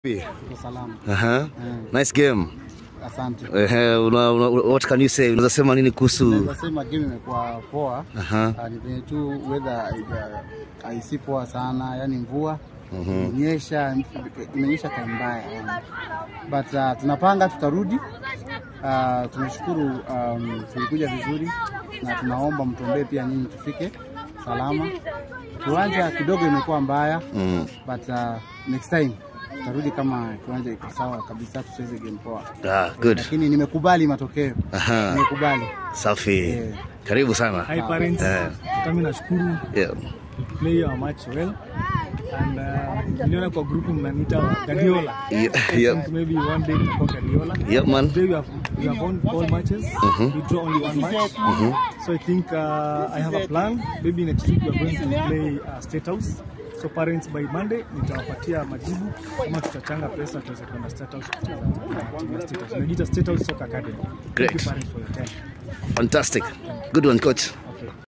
Tuko salama. Aha. Mm. Nice game. Asante. Ehe, una, una, what can you say? Unaweza sema nini kuhusu? Naweza sema game imekuwa poa. Aha. Ah, Ni venye tu weather haija- haisi poa sana, yani mvua imenyesha, imenyesha time mbaya yani. But uh, tunapanga tutarudi. Uh, tunashukuru um, tulikuja vizuri na tunaomba mtuombee pia nyinyi tufike salama. Kiwanja kidogo imekuwa mbaya Mm. but uh, next time tutarudi kama kiwanja iko sawa kabisa, tucheze game poa. Ah, good. Lakini nimekubali matokeo, Aha. nimekubali. Safi. Yeah. Karibu sana. Hi parents, Eh. kami nashukuru Yeah. play our match well and uh, niliona kwa group mnaniita Guardiola. Yeah, I yeah. think maybe one day tutakuwa Guardiola. Yep, man. Today we have we have won all matches. We draw only one match. So I think uh, I have a plan. Maybe next week we are going to play uh, State House. So parents by Monday nitawapatia majibu kama tutachanga pesa tuweze kwenda State House kucheza na timu ya State House. Inajiita State House Soccer Academy. Thank Great. you parents for your time. Fantastic. Good one, coach.